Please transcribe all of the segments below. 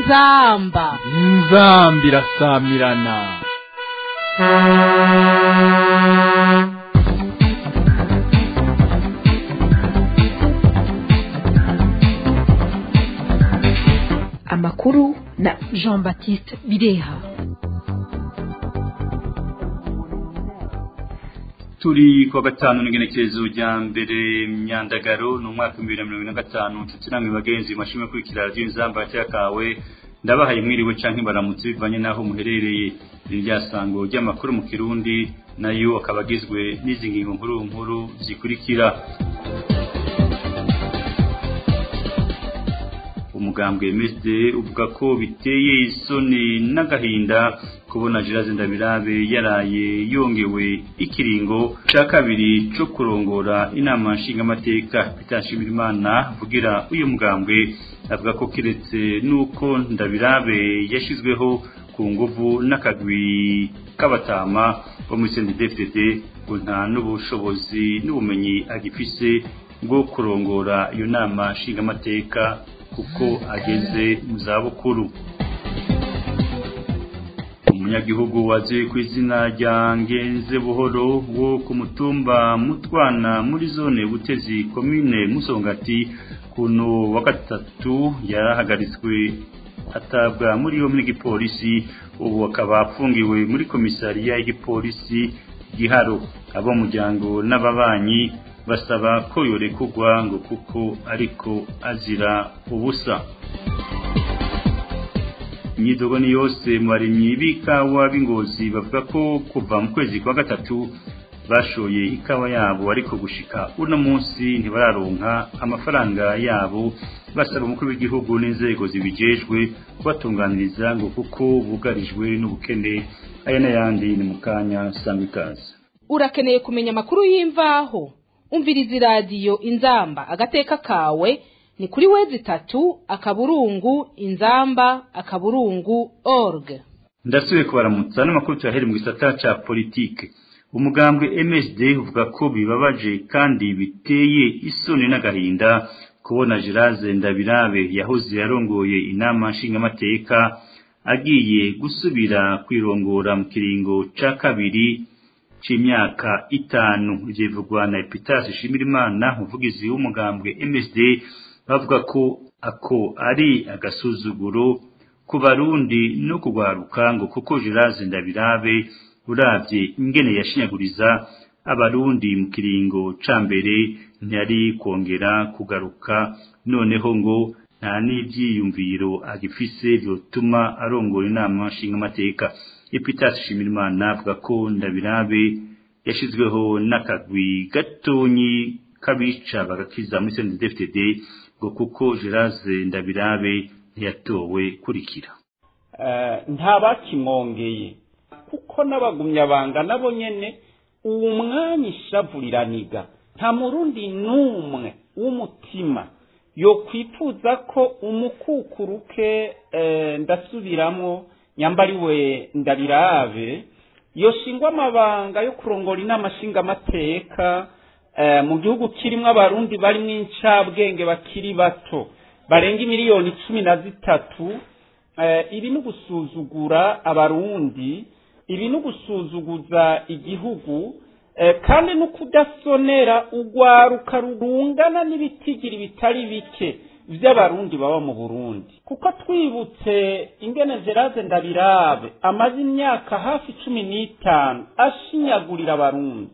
inzamba inzamba irasamirana amakuru na jean baptiste bireha turi kuwa gatanu n'igenekerezo rya mbere myandagaro ni umwaka w'ibihumbi bibiri na mirongo ine na gatanu nshuti namwe bagenzi mashimwe kurikira radiyo inzamba kawe ndabahaye mwiriwe canke baramutse bivanye n'aho muherereye iri rya sango ry'amakuru mu kirundi nayo akaba agizwe n'izi ngingo nkuru nkuru zikurikira umugambwe MSD uvuga ko biteye isoni n'agahinda kubona Giraze Ndabirabe yaraye yongewe ikiringo cya kabiri cyo kurongora inama nshingamateka bitashimira Imana vugira uyu mugambwe avuga ko kiretse nuko Ndabirabe yashizweho ku nguvu n'akagwi k'abatama bo muri CNDD-FDD ngo nta n'ubushobozi n'ubumenyi agifise bwo kurongora iyo nama nshingamateka kuko ageze mu zabukuru umunyagihugu waje ku izina rya ngenze buhoro wo ku mutumba mutwana muri zone butezi komine musongati kuno wa gatatu yarahagaritswe atabwa muri yo muri gipolisi ubu akaba afungiwe muri komisariya y'igipolisi giharo abo muryango n'ababanyi basaba ko yorekugwa ngo kuko ariko azira ubusa imyidogo ni yose mu barimyi b'ikawa b'ingozi bavuga ko kuva mu kwezi kwa gatatu bashoye ikawa yabo ariko gushika uno munsi ntibararonka amafaranga yabo basaba umukuru w'igihugu n'inzego zibijejwe kubatunganiriza ngo kuko bugarijwe n'ubukene aya n'ayandi ni mu kanya sangwa ikaze urakeneye kumenya amakuru y'imvaho umviriza iradiyo inzamba agateka kawe ni kuri wezi itatu akaburungu inzamba akaburungu org ndasubiye kubaramutsa n'amakuru tuyahere mu gisata ca politike umugambwe MSD uvuga ko bibabaje kandi biteye isoni n'agahinda kubona Giraze Ndabirabe yahoze yarongoye inama nshingamateka agiye gusubira kwirongora mu kiringo ca kabiri c'imyaka itanu ivyo na Epitas Shimirimana umuvugizi w'umugambwe MSD bavuga ko ako ari agasuzuguro ku barundi no kugwaruka ngo kuko Giraze Ndabirabe uravye ingene yashinyaguriza abarundi mu kiringo ca mbere ntiyari kongera kugaruka noneho ngo nta n'ivyiyumviro agifise vyotuma arongora inama nshingamateka Epitas Shimirimana avuga ko Ndabirabe yashizweho n'akagwi gatonyi kabica bagakiza muri CNDD-FDD ngo kuko Giraze Ndabirabe ntiyatowe kurikira nta bakimwongeye kuko n'abagumyabanga nabo nyene uwo mwanya ishavuriraniga nta murundi n'umwe w'umutima yo kwifuza ko umukukuruke ndasubiramwo nyambariwe ndabirabe yoshingwa amabanga yo kurongora inama nshingamateka mu gihugu kirimo abarundi barimo incabwenge bakiri bato barenga miliyoni cumi na zitatu ibi ni ugusuzugura abarundi ibi ni ugusuzuguza igihugu kandi no kudasonera urwaruka rungana n'ibitigiri bitari bike by'abarundi baba mu burundi kuko twibutse ingene gerase ndabirabe amaze imyaka hafi cumi n'itanu ashinyagurira abarundi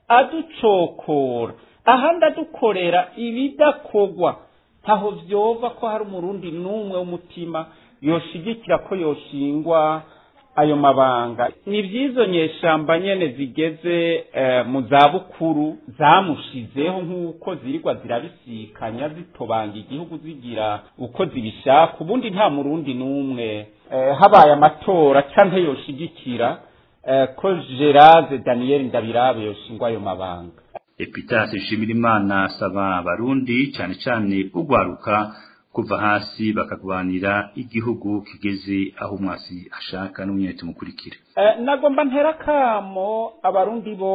aducokora ahandi adukorera ibidakogwa ntaho vyova ko hari umurundi n'umwe w'umutima yoshigikira ko yoshingwa ayo mabanga ni vyizo nyeshamba nyene zigeze mu zabukuru zamushizeho nk'uko zirirwa zirabisikanya zitobanga igihugu zigira uko zibishaka ubundi nta murundi n'umwe habaye amatora canke yoshigikira ko Gerase Daniel Ndabirabe yoshingwa ayo mabanga Epitas Nshimirimana asaba abarundi cyane cyane ugwaruka kuva hasi bakagwanira igihugu kigeze aho umwasi ashaka n'umwete mukurikire nagomba ntera kamo abarundi bose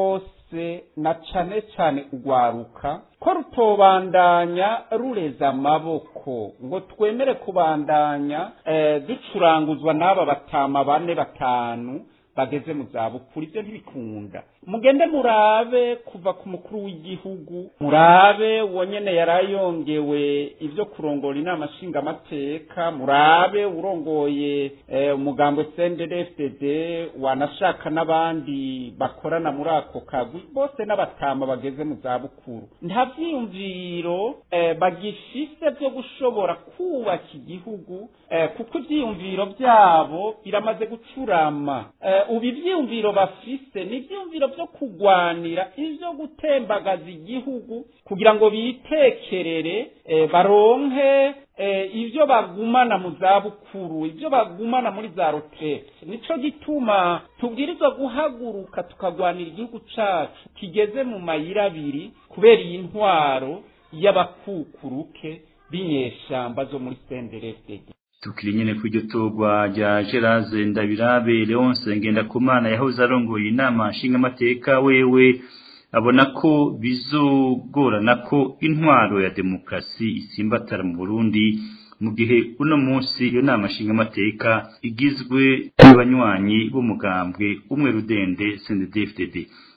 rwose na cane cane urwaruka ko rutobandanya rureza amaboko ngo twemere kubandanya eh, ducuranguzwa n'aba batama bane batanu bageze mu zabukuru ibyo ntibikunda mugende murabe kuva ku mukuru w'igihugu murabe uwo nyene yarayongewe ibyo kurongora inama nshingamateka murabe urongoye eh, umugambwe CNDD-FDD wanashaka n'abandi bakorana muri ako kagwi bose n'abatama bageze mu zabukuru nta vyiyumviro eh, bagifise vyo gushobora kubaka igihugu eh, kuko ivyiyumviro vyabo biramaze gucurama eh, ubu ivyiyumviro bafise ni ivyiyumviro vyo kugwanira ivyo gutembagaza igihugu kugira ngo bitekerere eh, baronke eh, ivyo bagumana mu zabukuru ivyo bagumana muri za retraite nico gituma tubwirizwa guhaguruka tukagwanira igihugu cacu kigeze mu mayira abiri kubera iyi ntwaro y'abakukuruke b'inyeshamba zo muri senderefdg tukiri nyene ku iryo torwa rya Gerard Ndabirabe Leonce Ngendakumana yahoze arongoye inama nshingamateka wewe abona ko bizogorana ko intwaro ya demokrasi isimbatara mu Burundi mu gihe uno munsi iyo nama nshingamateka igizwe n'abanywanyi b'umugambwe umwe rudende CNDD-FDD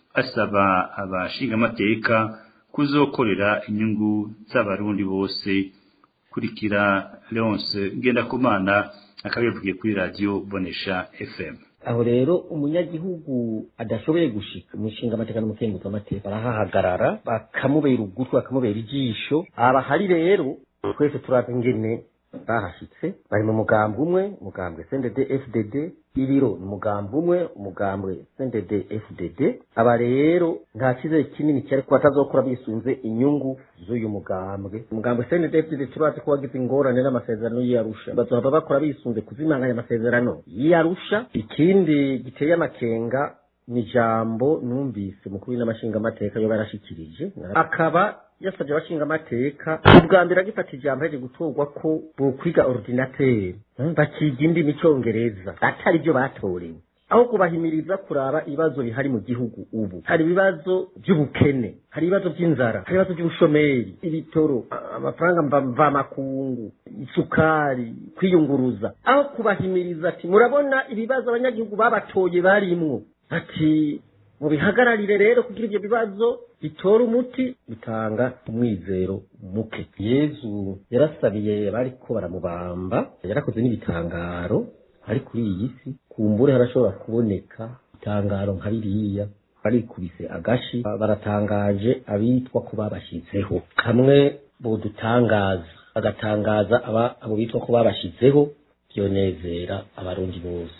asaba abashingamateka kuzokorera inyungu z'abarundi bose kurikira Leonce Ngendakumana akabivugiye kuri radio Bonesha FM aho rero umunyagihugu adashoboye gushika umushinga amateka n'umukenguzo amateka barahahagarara bakamubera ugutwi bakamubera ijisho aba hari rero twese turazi ingene bahashitse bari mu mugambwe umwe umugambwe CNDD FDD ibiro ni umugambwe umwe umugambwe CNDD FDD aba rero nta cyizere kinini cyari ko batazokora bisunze inyungu z'uyu mugambwe umugambwe CNDD FDD turazi ko wagize ingorane n'amasezerano y'Arusha bazohava bakora bisunze kuzimanganya amasezerano y'Arusha ikindi giteye amakenga ni ijambo numvise mukuru n'amashinga amateka yo barashikirije akaba yasabye abashinga amateka ubwa mbere agifata ijambo yaje gutorwa ko bokwiga ordinateur bakiga indimi icyongereza atari byo batorewe aho kubahimiriza kuraba ibibazo bihari mu gihugu ubu hari ibibazo by'ubukene hari ibibazo by'inzara hari ibibazo by'ubushomeri ibitoro amafaranga mvamakungu isukari kwiyunguruza aho kubahimiriza ati murabona ibibazo abanyagihugu babatoye barimwo ati mubihagararire rero kugira ibyo bibazo bitora umuti bitanga umwizero muke yezu yarasabiye bariko baramubamba yarakoze n'ibitangaro ari kuri iyi si kumbure harashobora kuboneka itangaro nka biriya barikubise agashi baratangaje abitwa ko babashyizeho kamwe bodutangaza bagatangaza aba abo bitwa ko babashyizeho byonezera abarundi bose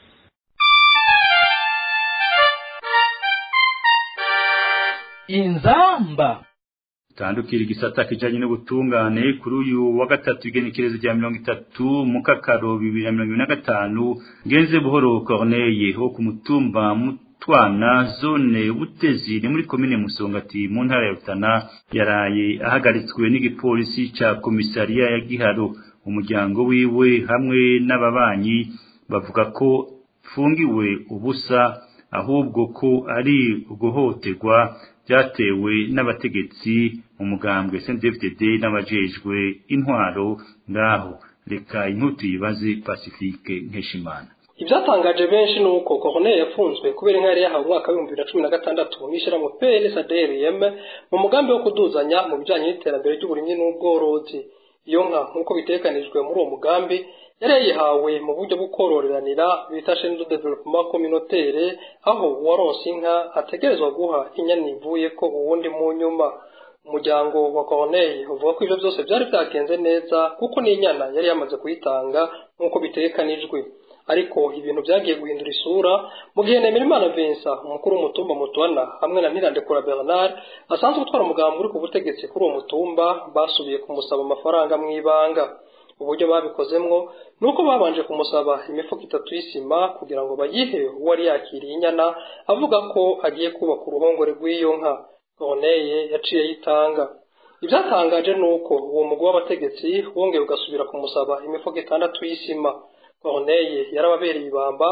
inzamba tandukira igisata kijanye n'ubutungane kuri uyu wa gatatu igenekerezo rya mirongo itatu mu kakaro bibiri na mirongo ibiri na gatanu ngenze buhoro corneye ho ku mutumba mutwana zone butezi ni muri komine musongati mu ntara ya rutana yaraye ahagaritswe n'igipolisi ca komisariya ya giharo umuryango wiwe hamwe n'ababanyi bavuga ko fungiwe ubusa ahubwo ko ari uguhoterwa byatewe n'abategetsi mu mugambwe CNDD-FDD n'abajejwe intwaro ngaho reka intutu yibaze Pacifique Nkeshimana ibyatangaje benshi ni uko Corneille yafunzwe kubera inka yari yahawe umwaka w'ibihumbi bibiri na cumi na gatandatu n'ishyirahamwe PNSADRM mu mugambi wo kuduzanya mu bijyanye n'iterambere ry'uburimyi n'ubworozi iyo nka nk'uko bitekanijwe muri uwo mugambi yari yayihawe mu buryo bwo korororanira bita chaine de développement communautaire aho uwaronse inka ategerezwa guha inyana ivuye ko uwundi mu nyuma umuryango wa Corneille uvuga ko ibyo byose byari byagenze neza kuko n'inyana yari yamaze kuyitanga nk'uko bitekanijwe ariko ibintu byagiye guhindura isura mu gihe Nemerimana Vincent umukuru w'umutumba Mutwana hamwe na Ntirandekura Bernard asanzwe gutwara umugambi uri ku butegetsi kuri uwo mutumba basubiye kumusaba amafaranga mu ibanga uburyo babikozemwo ni uko babanje kumusaba imifuka itatu y'isima kugira ngo bayihe uwari yakiriye inyana avuga ko agiye kubaka uruhongore rw'iyo nka Corneille yaciye yitanga ibyatangaje ni uko uwo mugwi w'abategetsi wongeye ugasubira kumusaba imifuka itandatu y'isima Corneille yarababereye ibamba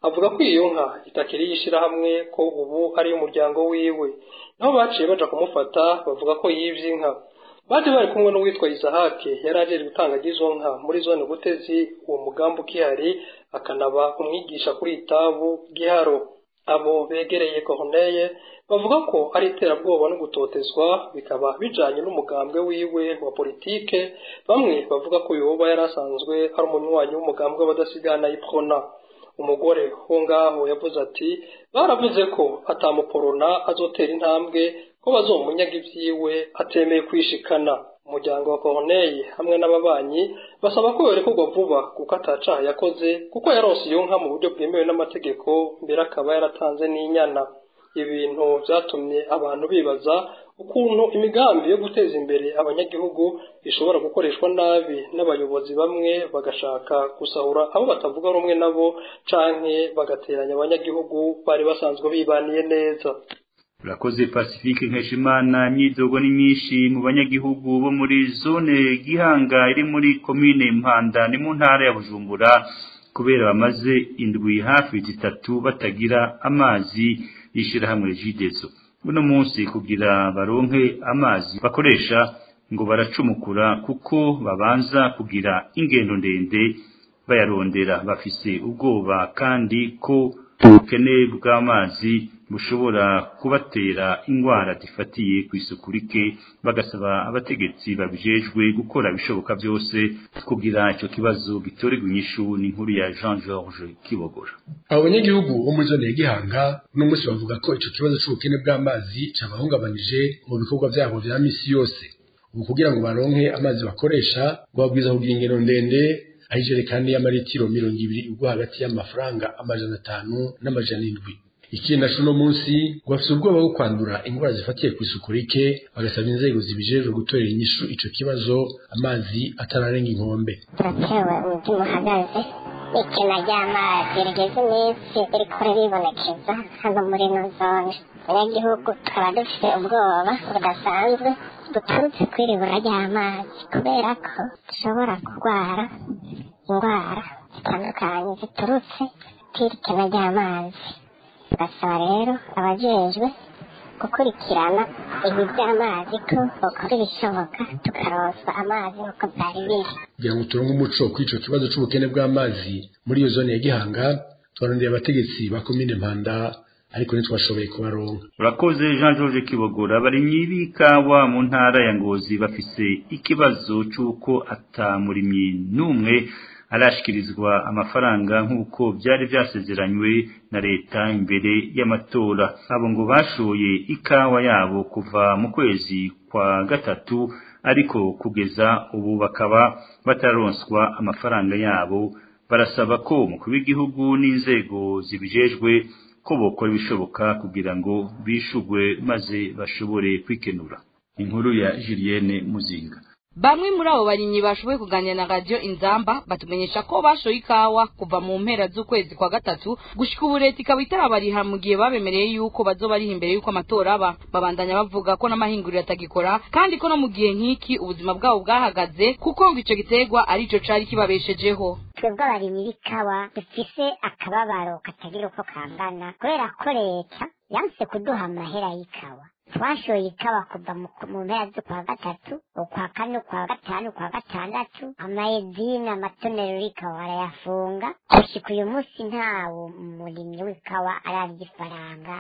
avuga ko iyo nka itakiri yishirahamwe ko ubu ari umuryango wiwe naho baciye baja kumufata bavuga ko yivye inka baje bari kumwe n'uwitwa Isahake yari aje gutanga izo nka muri zone Butezi uwo mugambi ukihari akanaba umwigisha kuri itabu giharo abo begereye Corneille bavuga ko ari iterabwoba no gutotezwa bikaba bijanye n'umugambwe wiwe wa politike bamwe bavuga ko yoba yari asanzwe ari umunywanyi w'umugambwe w'abadasigana iprona umugore wo ngaho yavuze ati baravuze ko atamuporona azotera intambwe ko bazomunyaga ivyiwe atemeye kwishikana umuryango wa Corneille hamwe n'ababanyi basaba ko yorekurwa vuba kuko atacaha yakoze kuko yaronse iyo nka mu buryo bwemewe n'amategeko mbere akaba yaratanze n'inyana ibintu vyatumye abantu bibaza ukuntu imigambi yo guteza imbere abanyagihugu ishobora gukoreshwa nabi n'abayobozi bamwe bagashaka gusahura abo batavuga rumwe nabo canke bagateranya abanyagihugu bari basanzwe bibaniye neza urakoze pacifique nkeshimana imyidogo ni myinshi mu banyagihugu bo muri zone gihanga iri muri komine mpanda ni mu ntara ya bujumbura kubera bamaze indwi hafi zitatu batagira amazi y'ishirahamwe jidezo uno munsi kugira baronke amazi bakoresha ngo baracumukura kuko babanza kugira ingendo ndende bayarondera bafise ubwoba kandi ko ubukene bw'amazi bushobora kubatera indwara zifatiye ku isuku rike bagasaba abategetsi babijejwe gukora ibishoboka byose kugira icyo kibazo gitorerwa inyishu n'inkuru ya Jean George Kibogora abo banyagihugu bo muri zone ya Gihanga uno munsi bavuga ko ico kibazo c'ubukene bw'amazi cabahungabanije mu bikorwa vyabo vya misi yose ubu kugira ngo baronke amazi bakoresha ngo babwiza kugira ingero ndende aho ijerekani y'amaritiro mirongo ibiri ubwo hagati y'amafaranga amajana atanu n'amajana indwi ikindi naco uno munsi ngo bafise ubwoba bwo kwandura indwara zifatiye ku isuku rike bagasaba inzego zibijejwe gutorera inyishu ico kibazo amazi atararenga inkombe turatewe umutima uhagaze ikena ry'amazi rigeze iminsi ririko riribonekeza hano muri ino zone abanyagihugu tukaba dufite ubwoba budasanzwe buturutse kw'iribura ry'amazi kubera ko dushobora kurwara indwara zitandukanye ziturutse kw'irikena ry'amazi tugasaba rero abajejwe gukurikirana ibi by'amazi ko bakora ibishoboka tukaronswa amazi nk'uko byari biri kugira ngo turonke umuco kw'ico kibazo c'ubukene bw'amazi muri iyo zone ya Gihanga twarondeye abategetsi ba komine Mpanda ariko ntitwashoboye kubaronka urakoze Jean George Kibogora abarimyi b'ikawa mu ntara ya Ngozi bafise ikibazo c'uko atamurimyi n'umwe arashikirizwa amafaranga nk'uko byari byasezeranywe na leta imbere y'amatora abo ngo bashoye ikawa yabo kuva mu kwezi kwa gatatu ariko kugeza ubu bakaba batararonswa amafaranga yabo barasaba ko umukuru w'igihugu n'inzego zibijejwe ko bokora ibishoboka kugira ngo bishugwe maze bashobore kwikenura inkuru ya Julienne Muzinga Bamwe muri abo barimyi bashoboye kuganira na radio Inzamba batumenyesha ko bashoye ikawa kuva mu mpera z'ukwezi kwa gatatu gushika ubu leta ikaba itarabariha mu gihe babemereye yuko bazoba ari imbere yuko amatora aba babandanya bavuga ko n'amahinguriro atagikora kandi ko no mu gihe nk'iki ubuzima bwabo bwahagaze kuko ngo ico giterwa arico cari kibabeshejeho twebwe abarimyi b'ikawa dufise akababaro katagira uko kangana kubera ko leta yanse kuduha amahera y'ikawa twashoye ikawa kuva mu mu mpera z'ukwa gatatu ukwa kane ukwa gatanu ukwa gatandatu amayezine amatonero y'ikawa barayafunga gushika uyu munsi ntawo umurimyi w'ikawa ararya ifaranga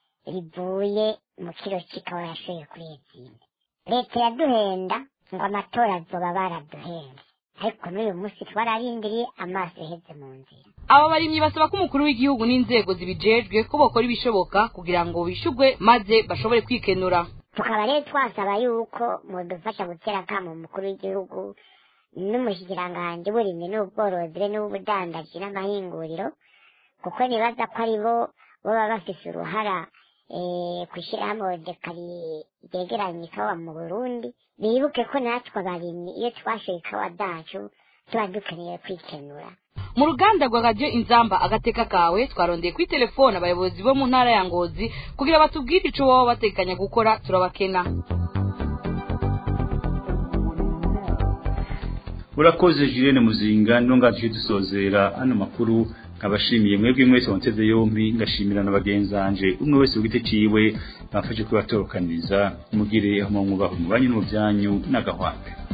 rivuye mu kiro c'ikawa yashoye kuri ezine leta yaduhenda ngo amatora azoba baraduhenze ariko n'uyu munsi twararindiriye amaso yaheze mu nzira aba barimyi basaba ko umukuru w'igihugu n'inzego zibijejwe ko bokora ibishoboka kugira ngo bishugwe maze bashobore kwikenura tukaba rero twasaba yuko mudufasha gutera akamo umukuru w'igihugu n'umushikiranganji w'uburimyi n'ubworozi be n'ubudandaji n'amahinguriro kuko nibaza ko ari bo baba bafise uruhara ku ishyirahamwe dekari ryegeranya ikawa mu burundi bibuke ko natwe abarimyi iyo twashoye ikawa zacu tuba dukeneye kwikenura mu ruganda rwa radio inzamba agateka kawe twarondeye kuri telefone abayobozi bo mu ntara ya ngozi kugira batubwire ico baba batekanya gukora turabakena urakoze Julienne Muzinga nonga dusozera ano makuru nkabashimiye mwebwe mwese wanteze yombi ngashimira na bagenzanje umwe wese ugite ciwe bafashe kubatorokaniriza mugire aho mwubaho mu banyu no mu byanyu n'agahwambe